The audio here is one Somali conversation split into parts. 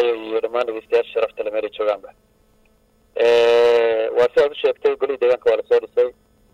gaalkacyo iyo dhammaan dhegeystayaasha sharafta le meelay joogaanba waa si aad u sheegtay golihii deegaanka waa lasoo dhisay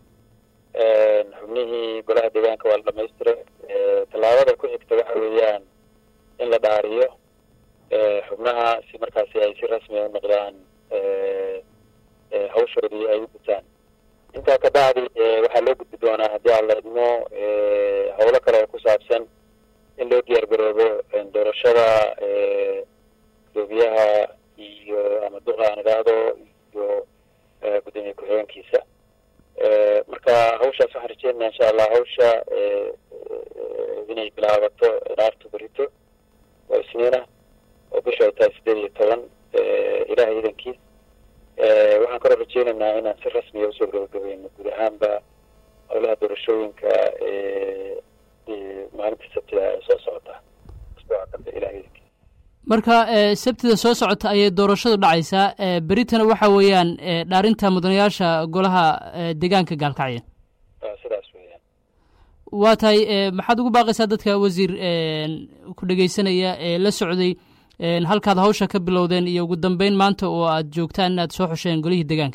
xubnihii golaha deegaanka waa la dhamaystiray tallaabada ku xigta waxa weeyaan in la dhaariyo xubnaha si markaasi ay si rasmi u noqdaan hawshoodii ay u gutaan intaa ka bacdi waxaa loo gudbi doonaa haddii aan la idmo howlo kale oo ku saabsan in loo diyaar garoobo doorashada gudoomiyaha iyo ama duqa aan idhaahdo iyo gudoomiye ku-xigeenkiisa marka hawshaas waxaan rajeynaya insha allah hawsha inay bilaabato dhaartu berito oo isniina oo bisha ay tahay sideed iyo toban ilahay idankiis waxaan kaloo rajeynaynaa inaan si rasmiya usoo gabagabayno guud ahaanba howlaha doorashooyinka maalinta sabtida ee soo socota usbuuca dambe ilahay idankiis marka sabtida soo socota ayay doorashadu dhacaysaa beritana waxa weeyaan dhaarinta mudanayaasha golaha deegaanka gaalkacyo sidaas weeyaan waa tahay maxaad ugu baaqaysaa dadka wasiir ku dhegeysanaya ee la socday halkaad hawsha ka bilowdeen iyo ugu dambeyn maanta oo aad joogtaan inaad soo xusheen golihii deegaanka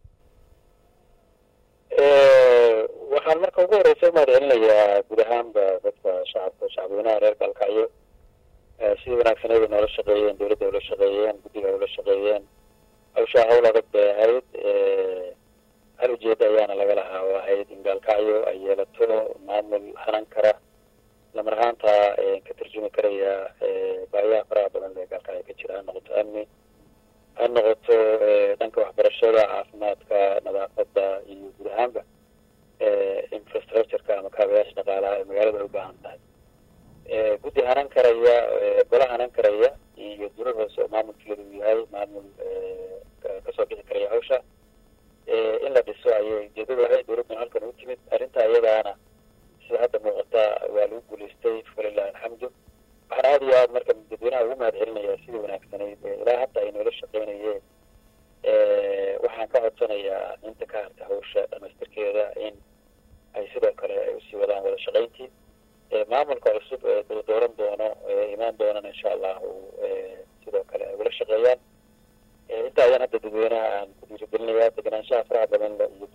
waxaan marka ugu horeysa umahad celinayaa guud ahaanba dadka shacabka shacabweynaha reer gaalkacyo sidii wanaagsaneed ay noola shaqeeyeen dowladda ula shaqeeyeen guddiga ula shaqeeyeen hawshaa hawl adag bay ahayd hal ujeeda ayaana laga lahaa oo ahayd in gaalkacyo ay yeelato maamul hanan kara lamar ahaanta ka tarjumi karaya baayaha faraha badan ee gaalkacyo ka jira ha noqoto amni ha noqoto dhanka waxbarashada caafimaadka nadaafadda iyo guud ahaanba infrastructureka ama kaabayaasha dhaqaalaha ee magaalada ay u baahan tahay guddi hanan karaya gola hanan karaya iyo dowlad hoose oo maamulkeedu uu yahay maamul kasoo bixi karaya hawsha in la dhiso ayay ujeedadu ahayd dowladdan halkan u timid arrinta iyadaana sida hadda muuqata waa lagu guulaystay falilahi alxamdu waxaan aada iyo aad marka dadweynaha ugu mahad celinaya sidii wanaagsanayd ilaa hadda ay noola shaqeynayeen waxaan ka codsanayaa inta ka harta hawsha dhamaystirkeeda in ay sidoo kale ay usii wadaan wada shaqayntii maamulka cusub ee dala dooran doono imaan doonana insha allahu sidoo kale ay ula shaqeeyaan inta ayaan hadda dadweynaha aan ku dhiirigelinayaa deganaanshaha faraha badan iyo